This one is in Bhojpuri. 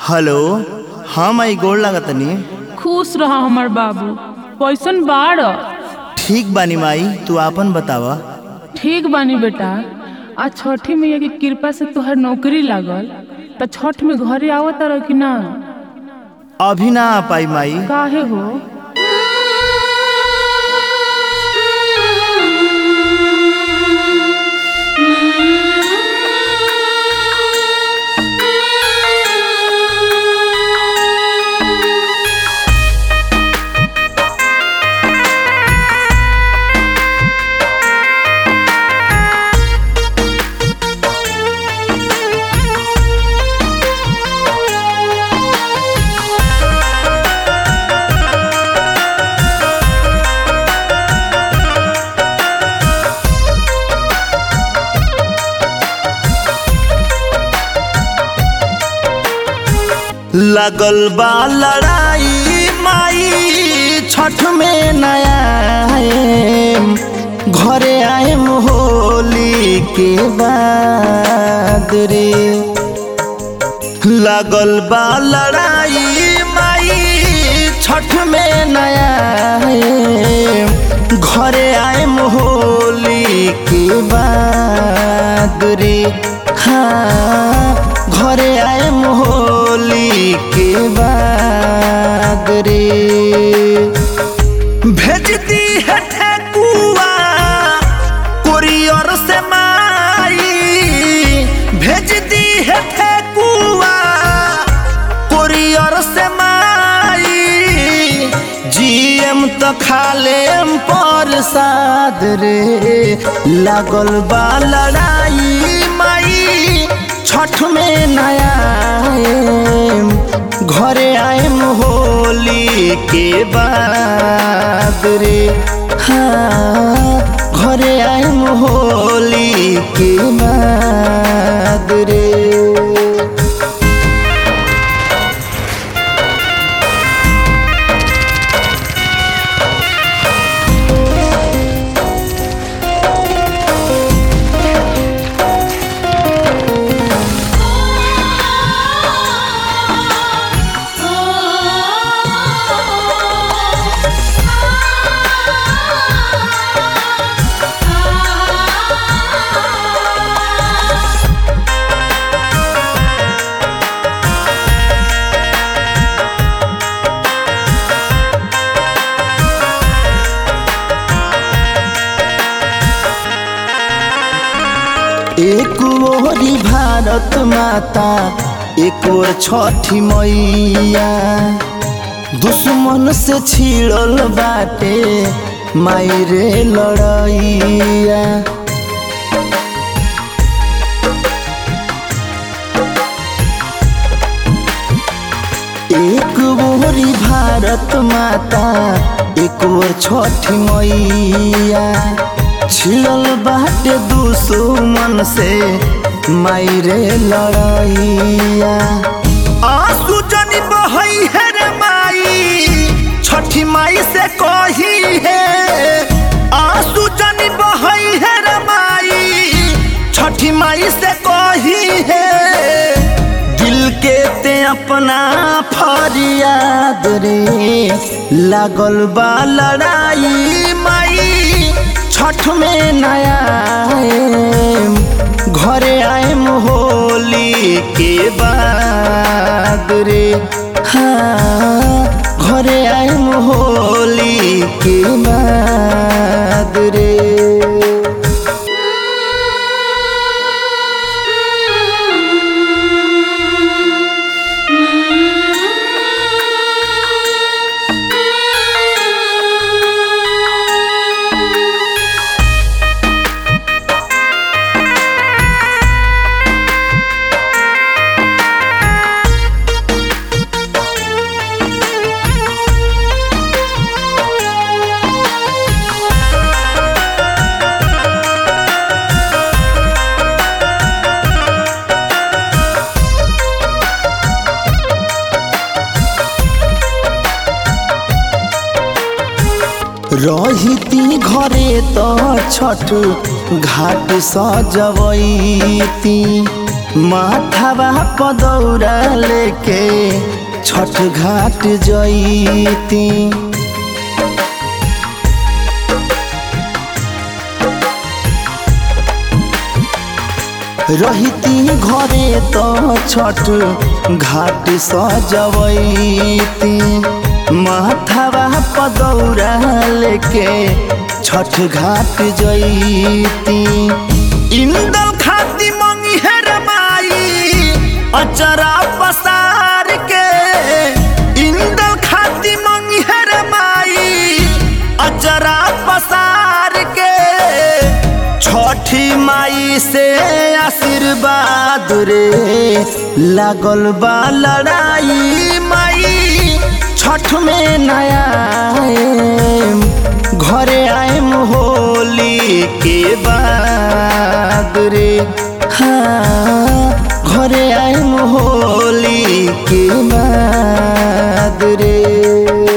हेलो हाँ माई गोड़ लागतनी खुश रह हमर बाबू कैसन बाड़ ठीक बानी माई तू आपन बतावा ठीक बानी बेटा आज छठी मैया की कृपा से तोहर नौकरी लागल त छठ में घरे आवत रह कि ना अभी ना आ पाई माई काहे हो लगल बा लड़ाई माई छठ में नया आएम घरे आएम होली के बाद रे लगल बा लड़ाई माई छठ में नया आएम घरे आएम होली के बाद रे हाँ घरे आएम होली के बाद रे भेजती है ठेकुआ कुरियर से माई भेजती है ठेकुआ कुरियर से माई जीएम तो खालेम पर साद रे लागल बा लड़ाई माई छठ में नया आएम घरे आएम होली के बाद रे हाँ घरे आएम होली के बाद रे एक ओरी भारत माता एक ओर छठी मैया दुश्मन से छिड़ल बाटे मायरे लड़ैया एक ओरी भारत माता एक ओर छठी मैया छिड़ल बाटे दुश्मन से मायरे लड़ैया आंसू जनी बहई है रे माई छठी माई से कही है आंसू जनी बहई है रे माई छठी माई से कही है दिल के ते अपना फरियाद रे लागल बा लड़ाई माई छठ में नया आएम घरे आएम होली के बाद रे हाँ घरे आएम होली के बाद रे रहिती घरे त छठ घाट सजवैती माथावा पदौरा लेके छठ घाट जईती रहिती घरे तो छठ घाट सजवैती माथावा पदौरा लेके छठ घाट जईती इंदल खाती मंगी है रमाई अचरा पसार के इंदल खाती मंगी है रमाई अचरा पसार के छठी माई से आशीर्वाद रे लागल बा लड़ाई माई छठ में नया आएम, घरे आएम होली के बाद रे हाँ घरे आएम होली के बाद रे